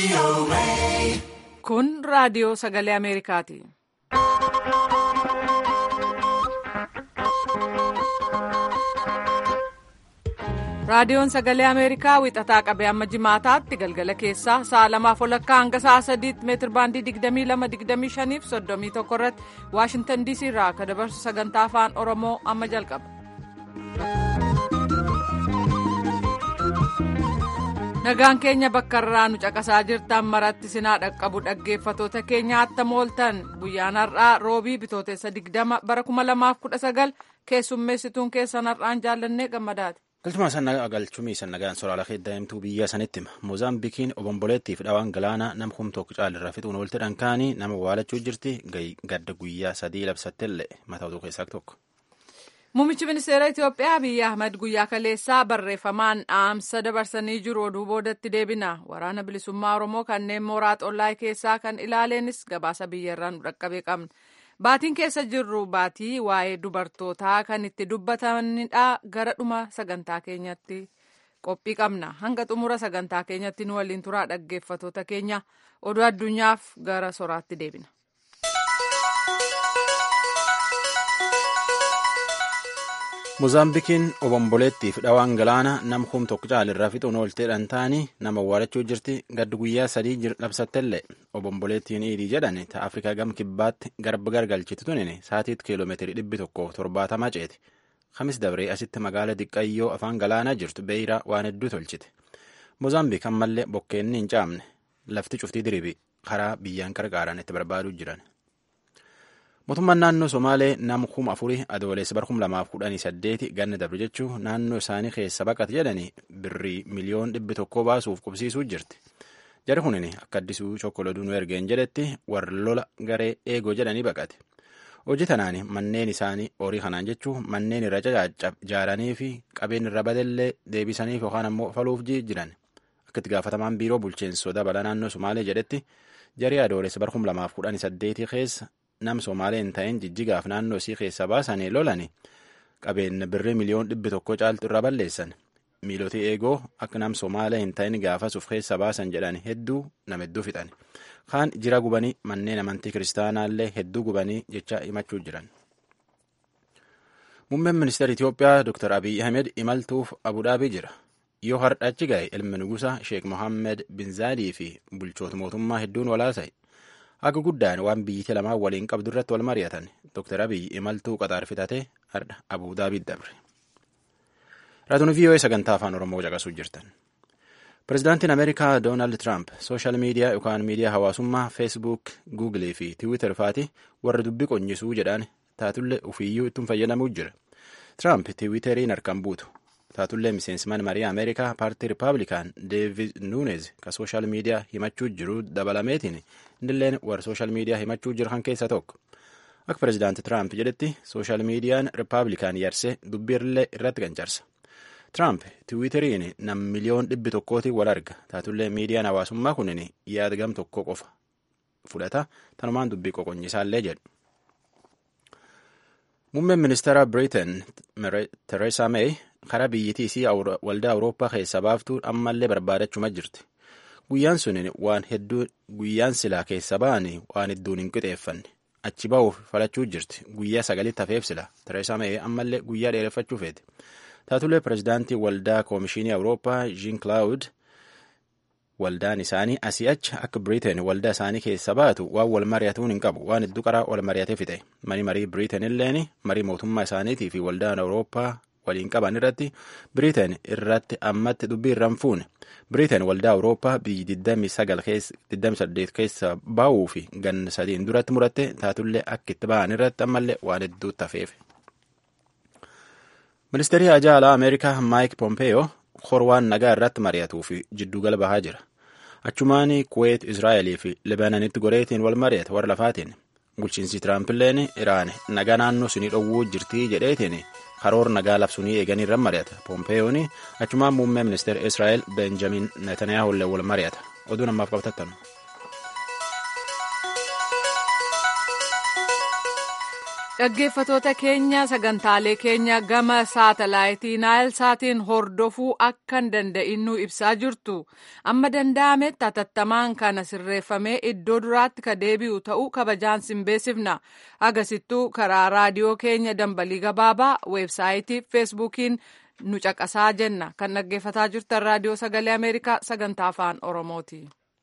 Kun raadiyoo sagalee Ameerikaati. Raadiyoon sagalee Ameerikaa wixataa qabee amma jimaataatti galgala keessaa sa'a lamaaf olakkaa hanga sa'a sadiitti meetir baandii 22-25 fi 31 irratti Waashintan DC irraa akka dabarsu sagantaa afaan Oromoo amma jalqaba. Nagaan keenya bakka irraa nu caqasaa jirtan maratti sinaa dhaqqabu dhaggeeffatoota keenya attam ooltan guyyaan har'aa roobii bitootessa 20 bara 2019 keessummeessituun keessan har'aan jaallannee gammadaati. Galchuma sannagaa galchumii sannagaan soraala daa'imtuu biyya sanitti hima. Moozaambikiin obomboleettiif dhawaan galaana nama humtook caalirraa fixuun oolti dhankaanii nama waalachuu jirti gadda guyyaa sadii labsattellee mataa oduu keessaa tokko. Muummichi ministeera Itoophiyaa Abiyyi Ahmad guyyaa kaleessaa barreeffamaan dhaamsa dabarsanii jiru oduu boodatti deebina. Waraana bilisummaa Oromoo kanneen mooraa xollaa keessaa kan ilaaleenis gabaasa biyyarraa nu dhaqqabee qabna. Baatiin keessa jirru baatii waa'ee dubartootaa kan itti dubbatanidha. Gara dhuma sagantaa keenyatti qophii qabna. Hanga xumura sagantaa keenyatti nu waliin turaa dhaggeeffatoota keenya oduu addunyaaf gara soraatti deebina. Moozaambikiin obomboleettiif dhawaan galaana nama humtook caalirraa fixuun oolteedhaan ta'anii nama waalachuu jirti gaddi guyyaa sadii labsattellee obomboleettiin iidii jedhan ta'a Afrikaa gama kibbaatti garba gargalchitu tunini saatiitti kiiloomeetirii dhibbi tokko torbaatamaa ceeti. Kamis dabree asitti magaala xiqqayyoo afaan galaanaa jirtu beeyiraa waan hedduu tolchite. Moozaambiik ammallee bokkeenni hin caamne lafti cuftii diriibi karaa biyyaan qarqaaraan itti barbaaduu jiran. Mootummaan naannoo Somaalee nama kuma afurii adoolessa bara kuma lamaaf kudhanii saddeeti ganna dabre jechuun naannoo isaanii keessa baqate jedhanii birrii miliyoon dhibbi tokkoo baasuuf qubsiisuu jirti. Jari kunin akka addisuu chokkoladuu nu ergeen jedhetti warra lola garee eegoo jedhanii baqate. Hojii tanaan manneen isaanii horii kanaan jechuun manneen irra ijaaranii fi qabeen irra badellee deebisaniif yookaan ammoo faluuf jiran. Akka itti gaafatamaan biiroo bulchiinsa dabalaa naannoo Somaalee jedhetti jarii adoolessa bara kuma lamaaf kudhanii saddeetii keessa nam Somaalee hin ta'in jijjigaaf naannoo isii keessa baasanii lolani qabeenya birrii miliyoon dhibbi tokko caaltu irra balleessan. Miiloti eegoo akka nam Somaalee hin ta'in gaafasuuf keessa baasan jedhan hedduu nama hedduu fixan. Kaan jira gubanii manneen amantii kiristaanaallee hedduu gubanii jecha himachuu jiran. Muummeen ministeera Itoophiyaa Dr. Abiy Ahmed imaltuuf Abudaabii jira. Yoo hardhachi gahe ilmi nugusa Sheek Mohammed bin Zaadii fi bulchoota mootummaa hedduun walaasa'e. Akka guddaan waan biyyatti lamaan waliin qabdu irratti wal mari'atan Dr. Abiy imaltuu qaxaar fitatee hardha Abudaabii dabre. Raatuun VOA sagantaa afaan Oromoo caqasuu jirtan. Pireezidaantiin Ameerikaa Doonaald Tiraamp sooshaal miidiyaa yookaan miidiyaa hawaasummaa Feesbuuk, Guugilee fi Tiwiitar faati warra dubbii qonyisuu jedhaan taatullee ofiiyyuu ittiin fayyadamuu jira. Tiraamp Tiwiitariin harkaan buutu. Taatullee miseensman marii Ameerikaa paartii Rippaabilikaan Deevid Nuunez ka sooshaal miidiyaa himachuu jiru dabalameetiin indilleen warra sooshaal miidiyaa himachuu jiru kan keessa tokko. Akka pireezidaanti Tiraamp jedhetti sooshaal miidiyaan Rippaabilikaan yarsee dubbiirlee irratti gancarsa. Tiraamp Tiwiitariin nam miliyoon dhibbi tokkootiin wal arga. Taatullee miidiyaan hawaasummaa kunin yaada gam tokko qofa fudhata. Tanumaan dubbii qoqonyisaallee jedhu. Muummeen ministeera Biriteen Tereesaa Meey karaa biyyittii isii waldaa Awurooppaa keessa baaftuu ammallee barbaadachuma jirti. Guyyaan sun waan hedduu guyyaan silaa keessa ba'anii waan hedduun hin qixeeffanne. Achi ba'uuf falachuu jirti. Guyyaa sagalitti hafeef sila. Tereesaa Meey ammallee guyyaa dheereffachuu feete. Taatullee pireezidaantii waldaa koomishinii Awurooppaa Jean Claude waldaan isaanii asii achi akka Biriteen waldaa isaanii keessa baatu waan wal mari'atuun hin qabu waan hedduu qaraa wal mari'atee fixe mani marii Biriteen illeen marii mootummaa isaaniitii fi waldaan Awurooppaa waliin qaban irratti Biriteen irratti ammatti dubbii irra hin fuune Biriteen waldaa Awurooppaa biyyi 28 keessa baa'uu fi ganna sadiin duratti muratte taatullee akka itti ba'an irratti ammallee waan hedduu tafeef. Ministeerri Haajaa Alaa Ameerikaa Maayik Pompeeyoo horwaan nagaa irratti mari'atuu fi jiddugala bahaa jira. Achumaan Kuweet, Israa'elii fi Libaananitti goreetiin wal mari'ata warra lafaatiin. Bulchiinsi Tiraampiilleen Iraan nagaa naannoo sunii dhowwuu jirtii jedheetiin karoora nagaa labsunii eeganii irra mari'ata. Pompeeyoon achumaan muummee ministeera Israa'el Benjamin Netanyaahullee wal mari'ata. Oduu namaaf qabatattanu. Dhaggeeffatoota keenya sagantaalee keenya gama saatalaayitii naayil saatiin hordofuu akka hin danda'in nu ibsaa jirtu. Amma danda'ametti hatattamaan kana sirreeffamee iddoo duraatti ka deebi'u ta'uu kabajaan sin beeksifna. Agasittuu karaa raadiyoo keenya dambalii gabaabaa weebsaayitii feesbuukiin nu caqasaa jenna. Kan dhaggeeffataa jirtan raadiyoo sagalee Ameerikaa sagantaa afaan Oromooti.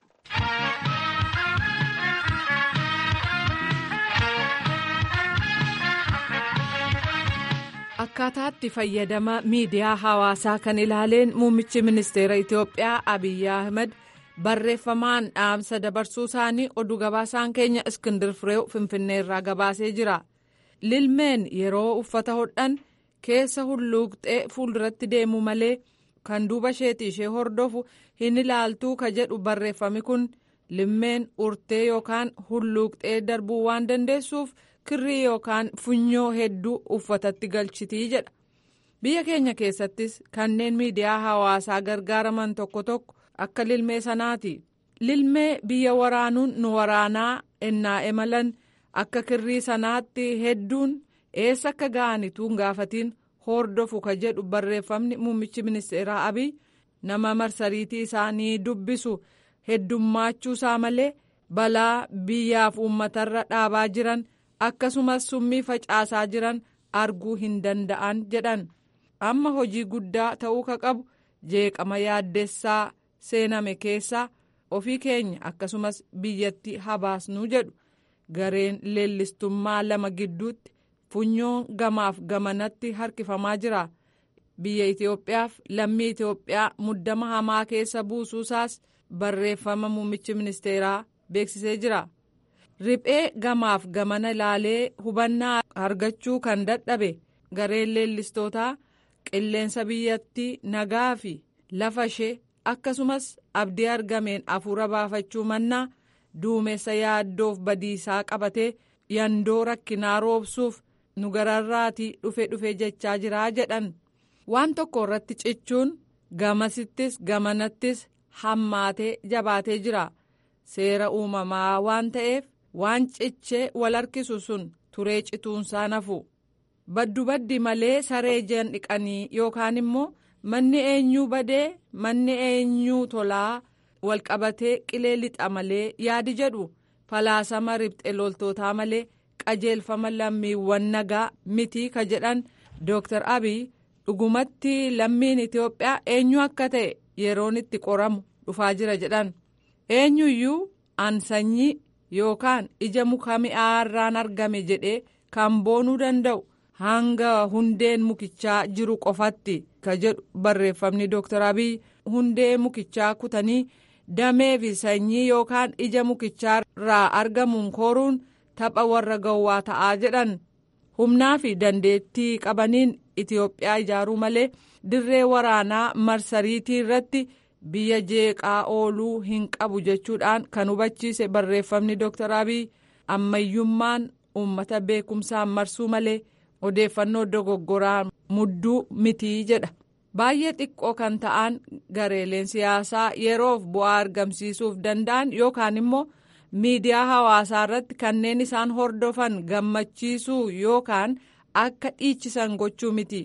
Akkaataatti fayyadama miidiyaa hawaasaa kan ilaaleen muummichi ministeera Itoophiyaa Abiyyi Ahmed barreeffamaan dhaamsa dabarsuu isaanii oduu gabaasaan keenya Iskindir Fireew Finfinnee irraa gabaasee jira. Lilmeen yeroo uffata hodhan keessa hulluuqxee fuulduratti deemu malee kan duuba isheetii ishee hordofu hin ilaaltuu ka jedhu barreeffami kun lilmeen urtee yookaan hulluuqxee darbuu waan dandeessuuf. kirrii yookaan funyoo hedduu uffatatti galchitii jedha biyya keenya keessattis kanneen miidiyaa hawaasaa gargaaraman tokko tokko akka lilmee sanaati lilmee biyya waraanuun nu waraanaa ennaa emalan akka kirrii sanaatti hedduun eessa akka ga'anituun gaafatiin hordofu ka jedhu barreeffamni muummichi ministeeraa abiy nama marsariitii isaanii dubbisu heddummaachuu malee balaa biyyaaf uummatarra dhaabaa jiran. akkasumas summii facaasaa jiran arguu hin danda'an jedhan amma hojii guddaa ta'uu ka qabu jeeqama yaaddessaa seename keessaa ofii keenya akkasumas biyyatti habaasnuu jedhu gareen leellistummaa lama gidduutti funyoon gamaaf gamanatti harkifamaa jira biyya Itoophiyaaf lammii Itoophiyaa muddama hamaa keessa buusuusaas barreeffama muummichi ministeeraa beeksisee jira. riphee gamaaf gamana ilaalee hubannaa argachuu kan dadhabe gareen leellistootaa qilleensa biyyattii nagaa fi lafa ishee akkasumas abdii argameen afuura baafachuu mannaa duumessa yaaddoof badiisaa qabatee yandoo rakkinaa roobsuuf nu gararraatii dhufe dhufe jechaa jiraa jedhan waan tokko irratti cichuun gamasittis gamanattis hammaatee jabaatee jira seera uumamaa waan ta'eef. waan cichee wal harkisu sun turee cituunsaa nafu baddu baddi malee saree jan dhiqanii yookaan immoo manni eenyuu badee manni eenyuu tolaa walqabatee qilee lixa malee yaadi jedhu falaasama ribxe loltootaa malee qajeelfama lammiiwwan nagaa mitii ka jedhan dooktar abiy dhugumatti lammiin itiyoophiyaa eenyu akka ta'e yeroon itti qoramu dhufaa jira jedhan eenyuyyuu an sanyii yookaan ija muka mi'aarraan argame jedhee kan boonuu danda'u hanga hundeen mukichaa jiru qofatti ka jedhu barreeffamni dooktar abiy hundee mukichaa kutanii damee fi sanyii yookaan ija mukichaarraa argamuun kooruun tapha warra gowwaa ta'aa jedhan humnaa fi dandeettii qabaniin itiyoophiyaa ijaaruu malee dirree waraanaa marsariitii irratti. biyya jeeqaa ooluu hin qabu jechuudhaan kan hubachiise barreeffamni dooktar abiy ammayyummaan uummata beekumsaan marsuu malee odeeffannoo dogoggoraan mudduu mitii jedha baay'ee xiqqoo kan ta'an gareeleen siyaasaa yeroof bu'aa argamsiisuuf danda'an yookaan immoo miidiyaa hawaasaa irratti kanneen isaan hordofan gammachiisuu yookaan akka dhiichisan gochuu miti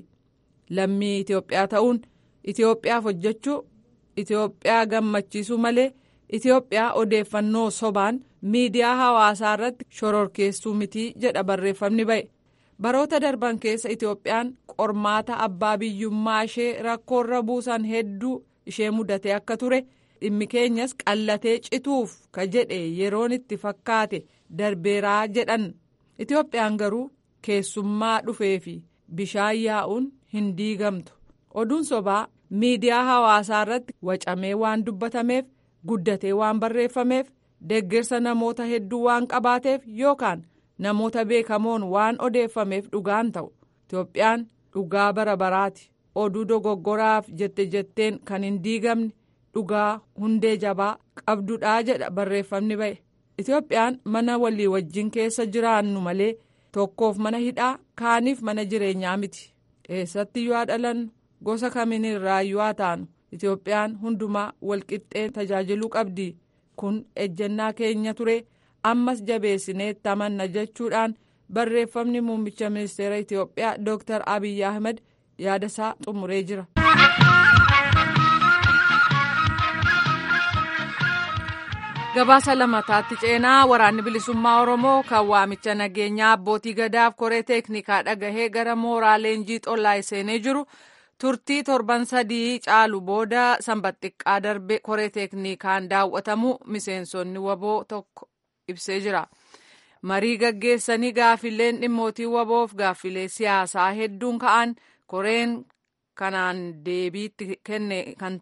lammii itiyoophiyaa ta'uun itiyoophiyaaf hojjechuu. Itoophiyaa gammachiisuu malee Itoophiyaa odeeffannoo sobaan miidiyaa hawaasaa irratti shororkeessuu mitii jedha barreeffamni ba'e. Baroota darban keessa Itoophiyaan qormaata abbaa biyyummaa ishee rakkoorra buusan hedduu ishee mudatee akka ture dhimmi keenyas qallatee cituuf ka jedhe yeroon itti fakkaate darbeeraa jedhan. Itoophiyaan garuu keessummaa dhufee fi bishaan yaa'uun hin diigamtu. Oduun sobaa. miidiyaa hawaasaa irratti wacamee waan dubbatameef guddatee waan barreeffameef deeggarsa namoota hedduu waan qabaateef yookaan namoota beekamoon waan odeeffameef dhugaan ta'u itoophiyaan dhugaa bara baraati oduu dogoggoraaf jette jetteen kan hin diigamne dhugaa hundee jabaa qabdudhaa jedha barreeffamni ba'e itoophiyaan mana walii wajjin keessa jiraannu malee tokkoof mana hidhaa kaaniif mana jireenyaa miti eessatti yoo dhalannu. gosa kamiin irraa yoo taanu itoophiyaan hundumaa walqixxee tajaajiluu qabdi kun ejjennaa keenya ture ammas jabeessinee tamanna jechuudhaan barreeffamni muummicha ministeera itiyoophiyaa dooktar abiyyi ahmed yaadasaa xumuree jira. gabaasa lamataatti ceenaa waraanni bilisummaa oromoo kan waamicha nageenyaa abbootii gadaaf koree teeknikaa dhagahee gara mooraa leenjii xollaa seenee jiru turtii torban sadii caalu booda sanbata xiqqaa darbe koree teeknikaan daawwatamu miseensonni waboo tokko ibsee jira marii gaggeessanii gaaffileen dhimmootii waboof gaaffilee siyaasaa hedduun ka'an koreen kanaan deebiitti kenne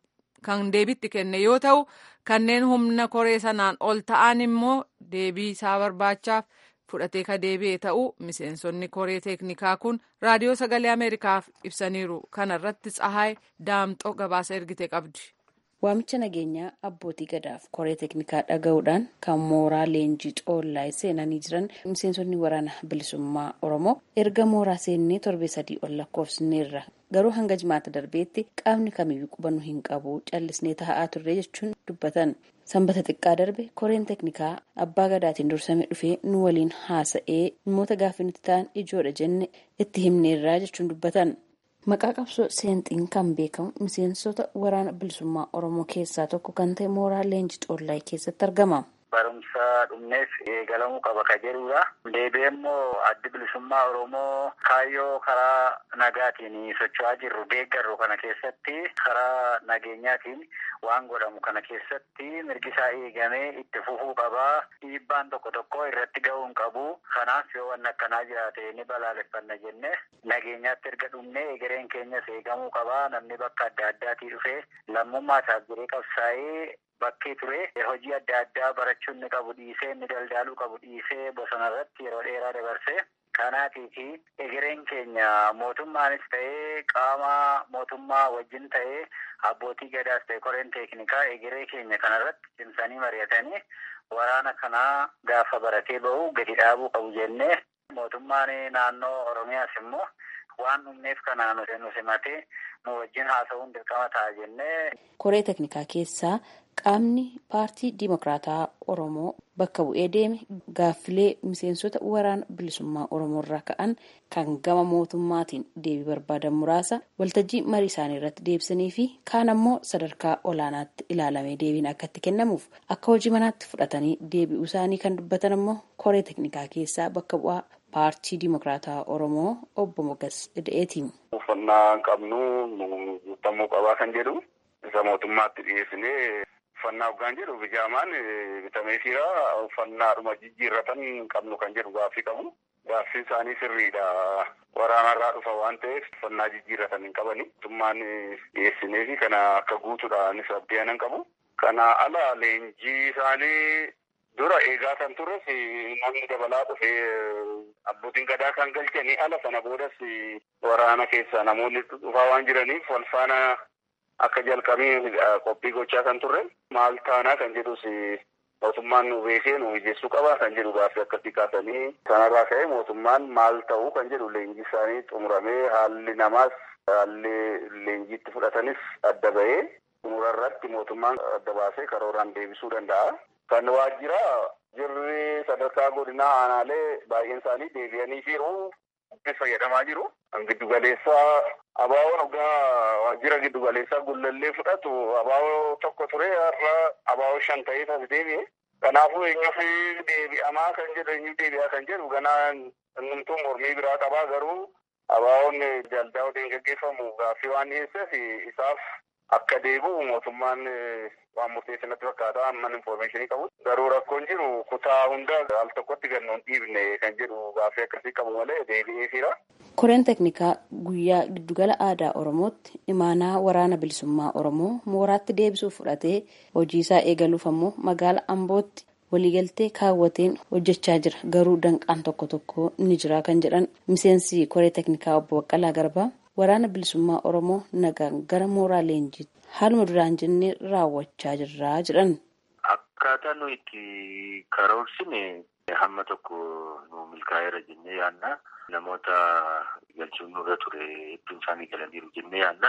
kan deebiitti kenne yoo ta'u kanneen humna koree sanaan ol ta'an immoo deebii isaa barbaachaaf fudhatee ka deebi'e ta'u miseensonni koree teeknikaa kun raadiyoo sagalee ameerikaaf ibsaniiru kanarratti tsahaay daamxoo gabaasa ergite qabdi. waamicha nageenyaa abbootii gadaaf koree teeknikaa dhaga'uudhaan kan mooraa leenjii xoollaa seenanii jiran miseensonni waraana bilisummaa oromoo erga mooraa seennee torbee sadii ol lakkoofsineerra garuu hanga jimaata darbeetti qaamni kamiyyuu qubannu hin qabu callisnee taa'aa turre jechuun dubbatan sanbata xiqqaa darbe koreen teeknikaa abbaa gadaatiin dursame dhufee nu waliin haasa'ee dhimmoota gaaffii nuti ta'an ijoodha jenne itti himneerraa jechuun dubbatan. maqaa qabsoo seenxiin kan beekamu miseensota waraana bilisummaa oromoo keessaa tokko kan ta'e mooraa leenjii xoollaa keessatti argama. barumsa dhumneef eegalamuu qaba ka jedhudha. Deebi'ee immoo addi bilisummaa Oromoo kaayyoo karaa nagaatiin socho'aa jirru deeggarru kana keessatti karaa nageenyaatiin waan godhamu kana keessatti mirgi isaa eegamee itti fufuu qabaa. Dhiibbaan tokko tokko irratti ga'uu hin qabu. Kanaaf yoo wanni akkanaa jiraate ni balaaleffanna jenne nageenyaatti erga dhumnee egereen keenyas eegamuu qabaa. Namni bakka adda addaatii dhufee lammummaa isaaf jiree qabsaa'ee bakkee ture hojii adda addaa barachuun ni qabu dhiisee inni daldaaluu qabu dhiisee bosona irratti yeroo dheeraa dabarse kanaatiifi egereen keenya mootummaanis ta'ee qaama mootummaa wajjin ta'ee abbootii gadaas ta'e koreen teeknikaa egeree keenya kanarratti cimsanii mari'atanii waraana kanaa gaafa baratee bahu gadi dhaabuu qabu jennee mootummaan naannoo oromiyaas immoo waan dhumneef kanaa nu simatee nu wajjin haasa'uun dirqama ta'a jennee. koree teeknikaa keessaa qaamni paartii diimokiraataa oromoo bakka bu'ee deeme gaaffilee miseensota waraana bilisummaa oromoo irraa ka'an kan gama mootummaatiin deebii barbaadan muraasa waltajjii marii isaanii irratti deebisanii fi kaan ammoo sadarkaa olaanaatti ilaalamee deebiin akka itti kennamuuf akka hojii manaatti fudhatanii deebi'uu isaanii kan dubbatan ammoo koree teeknikaa keessaa bakka bu'aa paartii diimokiraataa oromoo obbo Mogas Ida'eetiin. Uffannaa qabnu guutamuu qabaa kan jedhu isa mootummaatti dhiyeessinee uffannaa hoggaan jedhu bijaamaan bitamee jira uffannaadhuma jijjiirratan qabnu kan jedhu gaaffii qabu. Gaaffii isaanii sirriidha. Waraanarraa dhufa waan ta'eef uffannaa jijjiirratan hin qabani. Mootummaan dhiyeessinee fi kana akka guutuudhaanis abdii qabu. Kana ala leenjii isaanii dura eegaa kan turres namni dabalaa dhufee abbootiin gadaa kan galchanii ala sana boodas waraana keessa namoonni dhufaa waan jiraniif wal faana akka jalqabee qophii gochaa kan turre maal taanaa kan jedhus mootummaan nu beekee nu mijeessuu qaba kan jedhu gaaffii akkasii kaasanii sanarraa ka'ee mootummaan maal ta'uu kan jedhu leenjii isaanii xumuramee haalli namaas haalli leenjiitti fudhatanis adda ba'ee xumurarratti mootummaan adda baasee karooraan deebisuu danda'a. Kan waajjira jirri sadarkaa godinaa aanaalee baay'een isaanii deebi'anii jiru. Itti fayyadamaa jiru. Kan giddugaleessaa abaawoo dhugaa waajjira giddugaleessaa gullallee fudhatu abaawoo tokko ture har'a abaawoo shan ta'ee as deebi'e. Kanaafuu eenyuuf deebi'amaa kan jedhu eenyuuf deebi'aa kan jedhu ganaa innumtuu mormii biraa qabaa garuu abaawoon daldaa waliin gaggeeffamu gaaffii waan dhiyeesseef isaaf akka deebi'u mootummaan waan murteessan natti fakkaata amman infoormeeshinii qabu garuu rakkoon jiru kutaa hunda al tokkotti gannoon dhiibne kan jedhu gaaffii akkasii qabu malee deebi'ee jira. koreen teeknikaa guyyaa giddugala aadaa oromootti imaanaa waraana bilisummaa oromoo mooraatti deebisuuf fudhatee hojii isaa eegaluuf ammoo magaala ambootti waliigaltee kaawwateen hojjechaa jira garuu danqaan tokko tokko ni jira kan jedhan miseensi koree teeknikaa obbo Baqqalaa Garbaa waraana bilisummaa oromoo nagaan gara mooraa leenjiitti haaluma duraan jennee raawwachaa jirraa jedhan. Akkaataa nu itti karoorsine hamma tokko nu milkaa'eera jennee yaadna. Namoota galchuun nurra ture hedduun isaanii galaniiru jennee yaadna.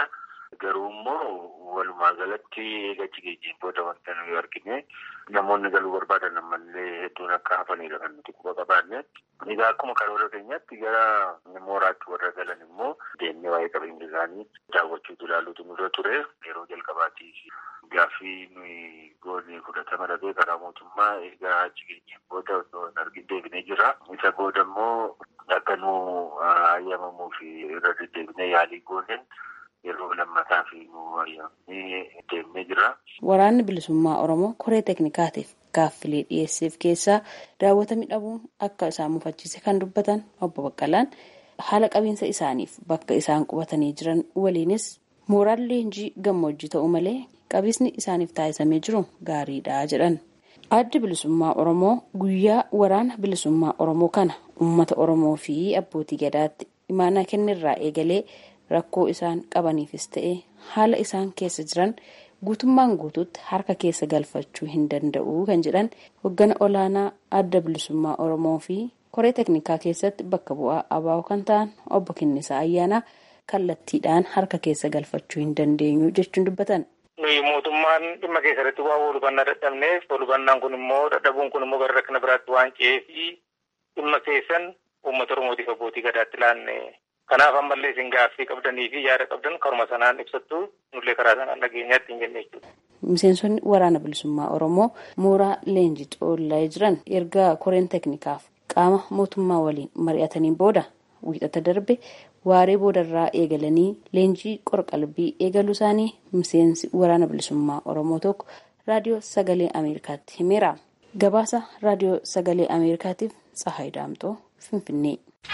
Garuu immoo walumaa galatti eegachi geenyeen booda wanta nuyi argine namoonni galuu barbaadan ammallee hedduun akka hafanidha kan nuti quba qabaanne. Egaa akkuma karoora keenyatti gara mooraatti warra galan immoo deemnee waa'ee qabeenya isaanii daawwachuutu ilaaluutu nurra ture. Yeroo jalqabaatiif gaaffii nuyi goonee fudhatama dhabee karaa mootummaa egaa achi geenyeen booda osoo hin argin deebinee jira. Isa booda immoo akka nu ayyamamuu fi irra deddeebinee yaalii gooneen yeroo lammataa fi nu ayyamnee deemnee jira. Waraanni bilisummaa Oromoo koree teeknikaatiif gaaffilee dhiyeesseef keessaa daawwatamuu dhabuun akka isaan mufachiise kan dubbatan obbo Baqqalaan haala qabiinsa isaaniif bakka isaan qubatanii jiran waliinis mooraan leenjii gammoojjii ta'u malee qabiinsi isaaniif taasisamee jiru gaariidha jedhan. Addi bilisummaa Oromoo guyyaa waraana bilisummaa Oromoo kana uummata Oromoo fi abbootii gadaatti imaanaa kennirraa eegalee rakkoo isaan qabaniifis ta'e haala isaan keessa jiran guutummaan guutuutti harka keessa galfachuu hin danda'u kan jedhan hoggana olaanaa adda bilisummaa Oromoo fi koree teeknikaa keessatti bakka bu'aa abaa'oo kan ta'an obbo Kinnisaa Ayyaanaa kallattiidhaan harka keessa galfachuu hin dandeenyu jechuun dubbatan. nuyi mootummaan dhimma keessatti waa walhubannaa dadhabneef walhubannaan kun immoo dadhabuun kun immoo gara rakkina biraatti waan ce'ee fi dhimma keessan uummata oromootiif abbootii gadaatti laanne kanaaf ammallee isin gaaffii qabdanii fi yaada qabdan karuma sanaan ibsattu nullee karaa sanaan dhageenyaatti hin jenne jechuudha. Miseensonni waraana bilisummaa Oromoo mooraa leenjii xoollaa jiran erga koreen teeknikaaf qaama mootummaa waliin mari'ataniin booda wiixata darbe waaree boodarraa eegalanii leenjii qorqalbii eegaluu isaanii miseensi waraana bilisummaa oromoo tokko raadiyoo sagalee ameerikaatti himeera gabaasa raadiyoo sagalee ameerikaatiif tsahaay daamtoo finfinnee.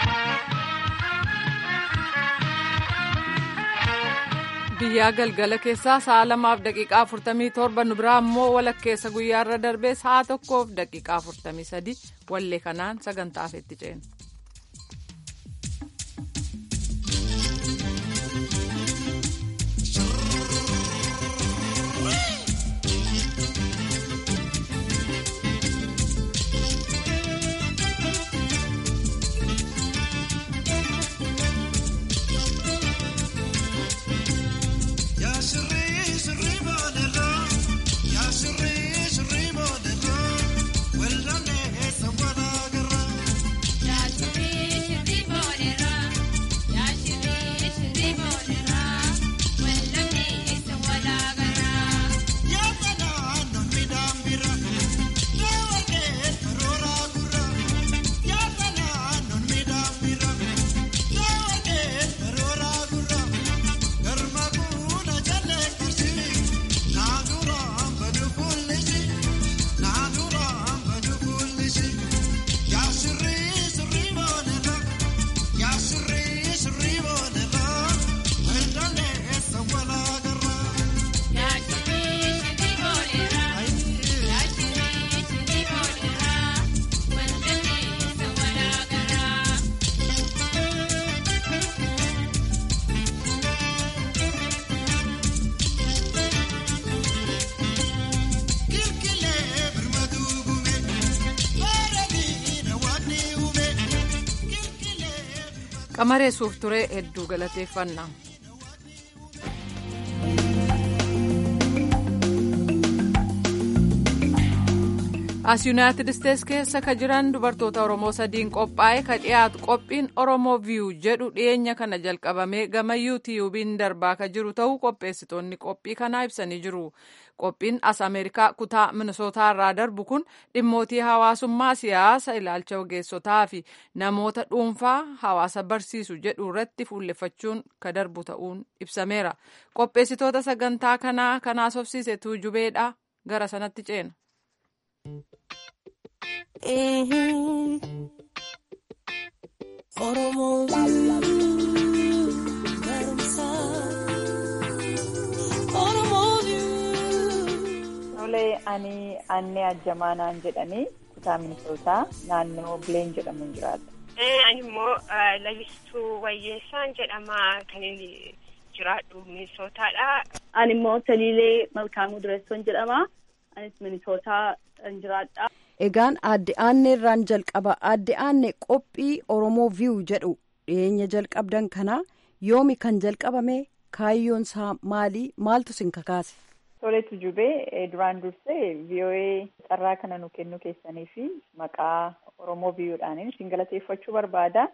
biyyaa galgala keessaa sa'a lamaaf daqiiqaa afurtamii torba nu biraa immoo walakkeessa guyyaarra darbee sa'a tokkoof daqiiqaa afurtamii sadi wallee kanaan sagantaa afeetti ceena. qamareessuuf ture hedduu galateeffannaa. as yuunaayitid isteetsi keessa ka jiran dubartoota oromoo sadiin qophaa'e ka dhiyaatu qophiin oromoo viyuu jedhu dhiyeenya kana jalqabamee gama yuutiyuubiin darbaa ka jiru ta'uu qopheessitoonni qophii kanaa ibsanii jiru qophiin as ameerikaa kutaa minisootaa irraa darbu kun dhimmootii hawaasummaa siyaasa ilaalcha ogeessotaa fi namoota dhuunfaa hawaasa barsiisu jedhu irratti fuulleffachuun ka darbu ta'uun ibsameera qopheessitoota sagantaa kanaa kanaas hofsiise tuujubeedha gara sanatti ceena. Tolee ani annee ajjamaa naan jedhanii kutaa minisootaa naannoo bileen jedhamuun jiraata. Ani immoo lalistuu wayyeessaan jedhama kan inni jiraadhu minisootaadha. Ani immoo Taliilee Malkaamuu Dureessoon jedhama. Anis minisootaa jiraadha. Egaan aadde aanneerraan jalqaba aadde aanne qophii Oromoo viyuu jedhu dhiyeenya jalqabdan kana yoomi kan jalqabame kaayyoon isaa maali maaltu sin kakaase. Toleetu jubee duraan dursee VOA carraa kana nu kennu keessanii fi maqaa Oromoo biyyuudhaan isin galateeffachuu barbaada.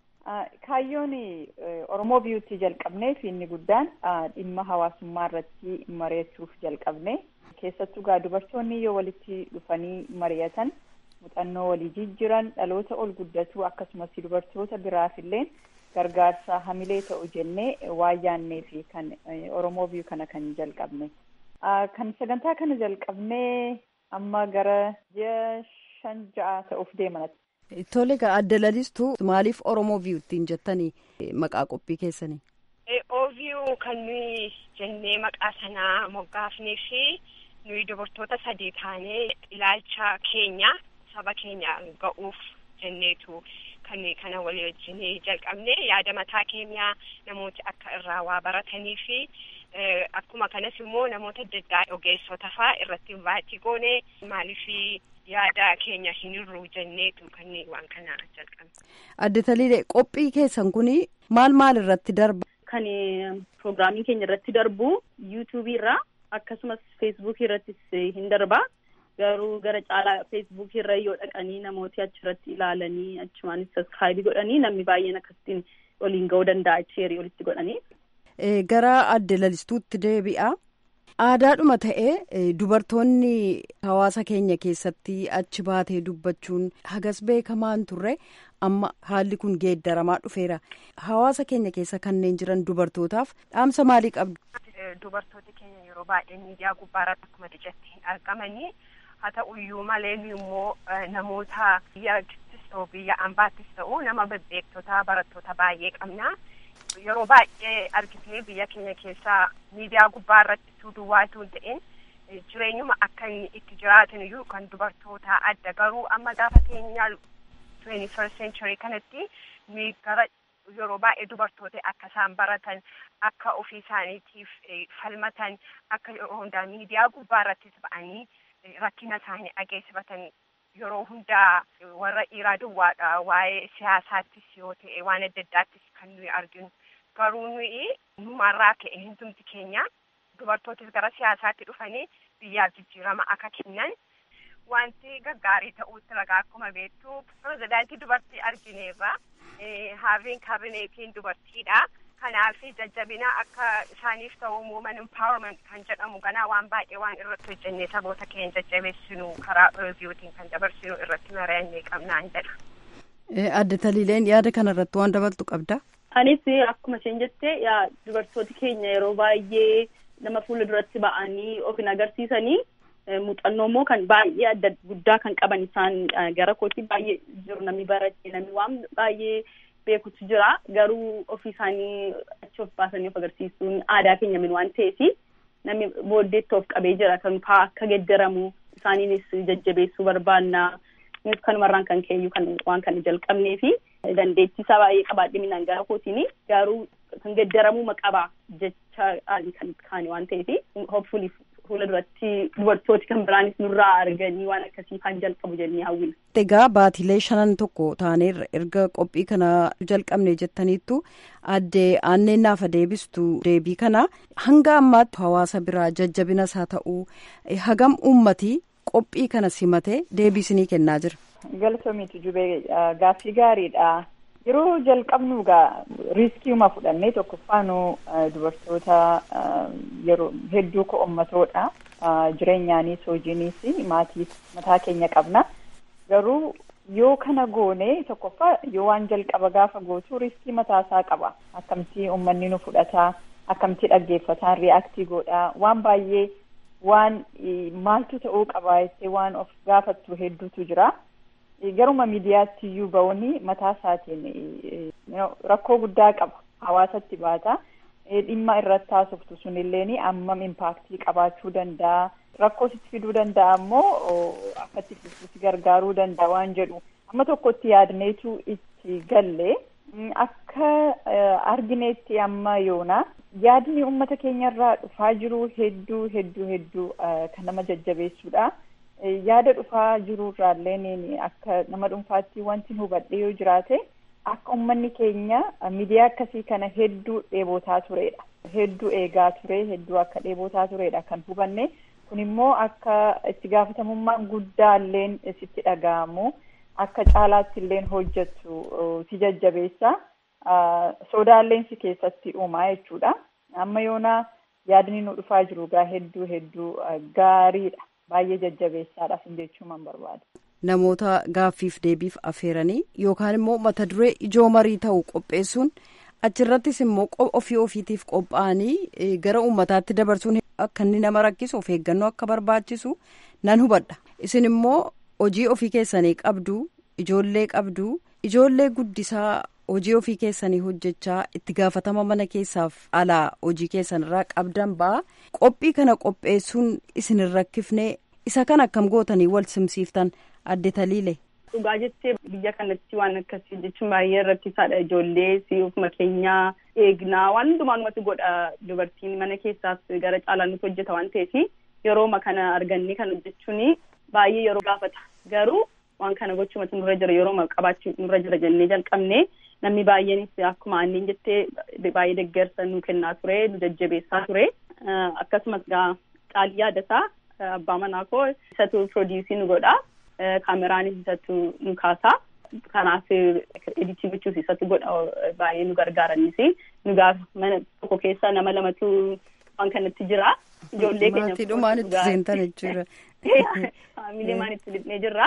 Kaayyoon Oromoo biyyuutti jalqabnee fi inni guddaan dhimma hawaasummaa irratti mari'achuuf jalqabne keessattuu gaa dubartoonni yoo walitti dhufanii mari'atan muuxannoo walii jijjiiran dhaloota ol guddatu akkasumas dubartoota biraaf illee gargaarsa hamilee ta'u jennee waan yaannee fi kan Oromoo biyyuu kana kan jalqabne. Kan sagantaa kana jalqabnee amma gara ji'a shan ja'a ta'uuf deeman. Tole egaa adda lalistuu maaliif Oromoo viiyuuttiin jettanii maqaa qophii keessanii? Ooviyuu kan nuyi jennee maqaa sanaa moggaafnee fi nuyi dubartoota sadii taanee ilaalcha keenya saba keenya ga'uuf jenneetu kan kana walii wajjinii jalqabne yaada mataa keenyaa namooti akka irraa waa baratanii fi akkuma kanas immoo namoota adda addaa ogeessota faa irratti invaayitii goone maaliif yaada keenya hin hir'uu jenneetu kan waan kana jalqabne. Adde Taliilee qophii keessan kun maal maal irratti darba? Kan pirogiraamiin keenya irratti darbu yuutuubii irraa akkasumas feesbuukii irrattis hin darba. Garuu gara caalaa feesbuukii irra yoo dhaqanii namooti achirratti ilaalanii achumaanis saskaayibii godhanii namni baay'een akkasitiin waliin ga'uu danda'a sheerii walitti godhanii. Gara adde lalistuutti deebi'a. Aadaadhuma ta'ee dubartoonni hawaasa keenya keessatti achi baatee dubbachuun hagas beekamaan turre amma haalli kun geeddaramaa dhufeera. Hawaasa keenya keessa kanneen jiran dubartootaaf dhaamsa maalii qabdu? Dubartooti keenya yeroo baay'ee miidiyaa gubbaarratti akkuma dijatti hin argamanii haa ta'uyyuu malee immoo namoota biyyaattis ta'u biyya ambaattis ta'u nama bebbeektota barattoota baay'ee qabna. yeroo baay'ee argitee biyya keenya keessaa miidiyaa gubbaa irratti utuu duwwaatu hin ta'in jireenyuma akka inni itti jiraatan iyyuu kan dubartoota adda garuu amma gaafa keenyaa twenty first century kanatti nuyi gara yeroo baay'ee dubartoota akka isaan baratan akka ofii isaaniitiif falmatan akka yeroo hundaa miidiyaa gubbaa irrattis ba'anii rakkina isaanii dhageessifatan yeroo hundaa warra dhiiraa duwwaadha waa'ee siyaasaattis yoo ta'e waan adda addaattis kan nuyi arginu garuu nuyi numarraa ka'e hundumti keenya dubartootis gara siyaasaatti dhufanii biyyaaf jijjiirama akka kennan wanti gaggaarii ta'uutti ragaa akkuma beektu pirezidaantii dubartii argineerra haaviin kaabineetiin dubartiidha. kanaaf jajjabina akka isaaniif ta'u woman empowerment kan jedhamu ganaa waan baay'ee waan irratti hojjennee saboota keenya jajjabeessinu karaa reviewtiin kan dabarsinu irratti mari'annee qabnaan jedha. Adde Taliileen yaada kanarratti waan dabaltu qabda. Anis akkuma isheen jette dubartooti keenya yeroo baay'ee nama fuula duratti ba'anii of hin agarsiisanii muuxannoo immoo kan baay'ee adda guddaa kan qaban isaan gara kootii baay'ee jiru namni barate namni waan baay'ee beekutu jira garuu ofii isaanii achi of baasanii of agarsiisuun aadaa keenya min waan ta'eef namni booddeetti of qabee jira kan faa akka geddaramu isaaniinis jajjabeessuu barbaanna innis kanumarraan kan keenyu kan waan kana jalqabnee fi dandeettii isaa baay'ee qabaadhe minaan gara kootiin garuu kan geddaramuu qaba jecha kan kaane waan ta'eef hopefully fuula duratti dubartooti kan biraanis nurraa arganii waan akkasii kan jalqabu jennee hawwina. Egaa baatilee shanan tokko taaneerra erga qophii kana jalqabne jettaniittu adde aanneen naafa deebistu deebii kana hanga ammaatti hawaasa biraa jajjabinas haa ta'uu hagam uummatii qophii kana simatee deebiisinii kennaa jira. Galatoomii jubee gaaffii gaariidha. Yeroo jalqabnu gaa riiskiima fudhannee tokkoffaanuu dubartoota yeroo hedduu ko'ommatoodha. Jireenyaanis hojiinis maatiis mataa keenya qabna. Garuu yoo kana goone tokkoffaa yoo waan jalqaba gaafa gootu riiskii mataasaa qaba. Akkamtii uummanni nu fudhataa, akkamtii dhaggeeffataan ri'aaktii godhaa waan baay'ee waan maaltu ta'uu qabaa jettee waan of gaafattu hedduutu jira. garuma miidiyaatti iyyuu ba'uuni mataa isaatiin rakkoo guddaa qaba hawaasatti baata dhimma irratti haasoftu sunilleen ammam impaaktii qabaachuu danda'a rakkoo sitti fiduu danda'a ammoo akka itti fuftuutti gargaaruu danda'a waan jedhu amma tokkotti yaadneetu itti galle akka argineetti amma yoona yaadni uummata keenyarraa dhufaa jiru hedduu hedduu hedduu kan nama jajjabeessuudha. yaada dhufaa jirurraallee akka nama dhuunfaatti wanti hubadhe yoo jiraate akka uummanni keenya miidiyaa akkasii kana hedduu dheebotaa turedha. hedduu eegaa ture hedduu akka dheebotaa turedha kan hubanne kun immoo akka itti gaafatamummaan guddaalleen sitti dhaga'amu akka caalaatti illeen hojjettu si jajjabeessa sodaalleen si keessatti uumaa jechuudha amma yoona yaadni nu dhufaa jiru gaa hedduu hedduu gaariidha baay'ee jajjabeessaadhaaf jechuun barbaada. Namoota gaaffiif deebiif affeeranii yookaan immoo mata duree ijoo marii ta'u qopheessuun achirrattis immoo ofii ofiitiif qophaa'anii gara uummataatti dabarsuun akka inni nama rakkisu of eeggannoo akka barbaachisu nan hubadha. Isin immoo hojii ofii keessanii qabdu ijoollee qabdu ijoollee guddisaa hojii ofii keessanii hojjechaa itti gaafatama mana keessaaf alaa hojii keessanirraa qabdan ba'a qophii kana qopheessuun isin hin rakkifne isa kan akkam gootanii wal simsiiftan adde taliile. Dhugaa jettee biyya kanatti waan akkasii jechuun baay'ee rakkisaadha ijoollee si ofuma keenyaa eegnaa waan hundumaanumatti godha dubartiin mana keessaas gara caalaan nuti hojjeta waan ta'eef yerooma kana argannee kan hojjechuun baay'ee yeroo gaafata garuu waan kana gochumatu nurra jira yerooma qabaachuu nurra jira jennee jalqabne namni baay'eenis akkuma anneen jettee baay'ee deeggarsa nu kennaa ture nu jajjabeessaa ture akkasumas gaa caalii yaadataa abbaa manaa koo isatu piroodiisii nu godha kaameraanis isatu nu kaasaa kanaaf editii gochuus isatu godha baay'ee nu gargaaranis nu gaafa mana tokko keessa nama lamatu waan kanatti jira ijoollee keenya maatiidhumaan itti seentan jechuudha. Faamiliimaan itti dhiqnee jirra.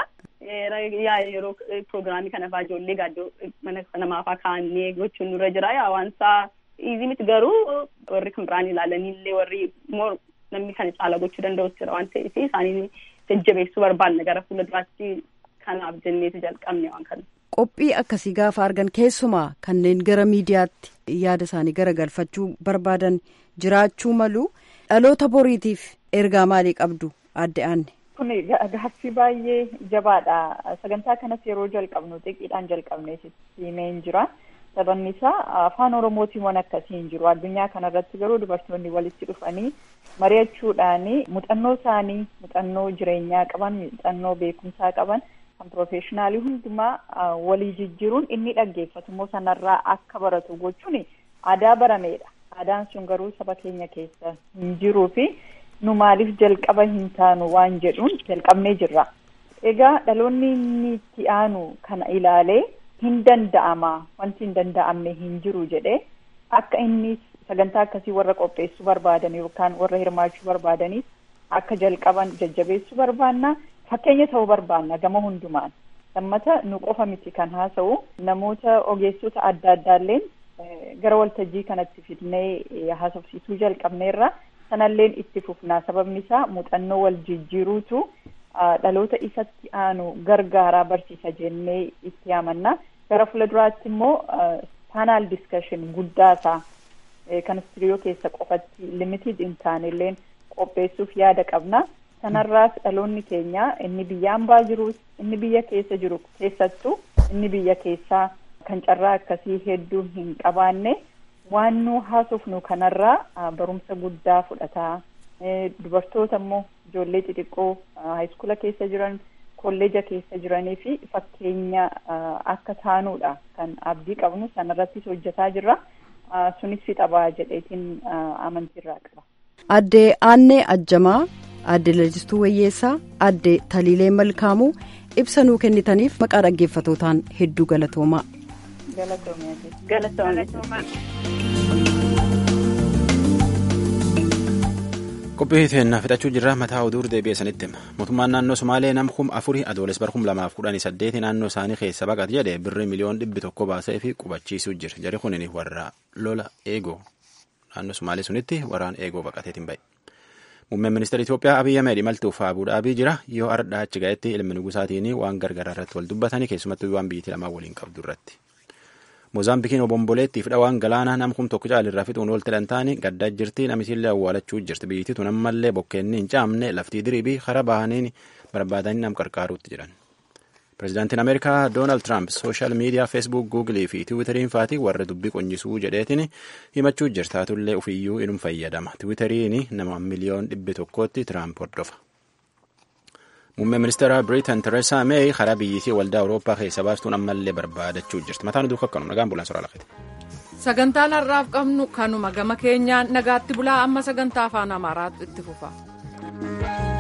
yeroo piroogiraamii kana faa ijoollee gaaddoo mana namaafaa kaa'annee gochuun nurra jira yaa waan isaa iizii miti garuu warri kan biraan ilaalanillee warri immoo namni kana caala gochuu danda'us jira waan ta'eef isaanii jajjabeessuu barbaanna gara fuula duraatti kanaaf jenneetu jalqabne waan kana. Qophii akkasii gaafa argan keessumaa kanneen gara miidiyaatti yaada isaanii garagalfachuu barbaadan jiraachuu malu dhaloota boriitiif ergaa maalii qabdu adde aanne. kun gaaffii baay'ee jabaadha sagantaa kanas yeroo jalqabnu xiqqeedhaan jalqabne himeen jira sababni isaa afaan oromootiin waan akkasii hin jiru addunyaa kanarratti garuu dubartoonni walitti dhufanii mari'achuudhaan muuxannoo isaanii muuxannoo jireenyaa qaban muuxannoo beekumsaa qaban kan piroofeeshinaalii hundumaa walii jijjiiruun inni dhaggeeffatu immoo sanarraa akka baratu gochuun aadaa barameedha aadaan sun garuu saba keenya keessa hin jiruu fi nu maaliif jalqaba hin taanu waan jedhuun jalqabnee jirra. Egaa dhaloonni inni itti aanu kana ilaalee hin danda'ama wanti hin danda'amne hin jiru jedhee akka inni sagantaa akkasii warra qopheessuu barbaadan yookaan warra hirmaachuu barbaadaniif akka jalqaban jajjabeessuu barbaanna fakkeenya ta'uu barbaanna gama hundumaan. Lammata nu qofa miti kan haasa'u namoota ogeessota adda addaalleen gara waltajjii kanatti fidnee haasofsiisuu jalqabneerra. sanalleen itti fufnaa sababni isaa muuxannoo wal jijjiiruutu dhaloota isatti aanu gargaaraa barsiisa jennee itti amanna gara fuulduraatti immoo paanaal diskashin guddaasaa kan istiriyoo keessa qofatti limited hin taanelleen qopheessuuf yaada qabna sanarraas dhaloonni keenya inni biyya ambaa jirus inni biyya keessa jiru keessattuu inni biyya keessaa kan carraa akkasii hedduu hin qabaanne waan nu haasofnu kanarraa barumsa guddaa fudhataa dubartoota immoo ijoollee xixiqqoo haayiskuula keessa jiran kolleeja keessa jiranii fi fakkeenya akka taanuudha kan abdii qabnu sanarrattis hojjetaa jirra sunis fixabaa jedheetiin amantiirraa qaba. Addee Aannee Ajjamaa, Addee Lalistuu Wayyeessaa, Addee Taliilee Malkaamuu ibsa nuu kennitaniif maqaa dhaggeeffatootaan hedduu galatoomaa. qophii teennaa fixachuu jirra mataa oduu deebi'eessanitti mootummaan naannoo somaalee nam kum afurii adooles bar kum lamaaf kudhanii saddeeti naannoo isaanii keessa baqate jedhe birri miliyoon dhibbi tokko baasee fi qubachiisuu jira jari kunin warra lola eegoo naannoo somaalee sunitti waraan eegoo baqateetiin ba'e. Muummeen ministeera Itoophiyaa Abiyyi Ahmed imaltuuf Abu Dhaabii jira yoo ardhaa achi ga'etti ilmi nugusaatiin waan gargaraa irratti wal dubbatanii keessumattuu waan biyyattii lamaan waliin qabdu irratti. Moozaambikiin obomboleettiif dhawaan galaanaa nam kum tokko caalirraa fixuun oolte dhantaanii gaddaa jirti namisiillee awwaalachuu jirti biyyittii tun ammallee bokkeenni hin caamne laftii diriibii karaa bahaniin barbaadanii nam qarqaaruutti jiran. Pireezidaantiin Ameerikaa Doonaald Tiraamp sooshaal miidiyaa Feesbuuk, Guugilii fi Tiwiitariin faatii warra dubbii qonyisuu jedheetiin himachuu jirtaatullee ofiyyuu inum fayyadama. Tiwiitariin nama miliyoon dhibbi tokkootti Tiraamp hordofa. Muummeen ministeera Biriitan Tereesaa Meey karaa biyyittii waldaa Awurooppaa keessa baastuun ammallee barbaadachuu jirti. Mataan oduu akkanuma nagaan bulaan soraa lafete. sagantaan har'aaf qabnu kanuma gama keenyaan nagaatti bulaa amma sagantaa afaan amaaraatu itti fufa.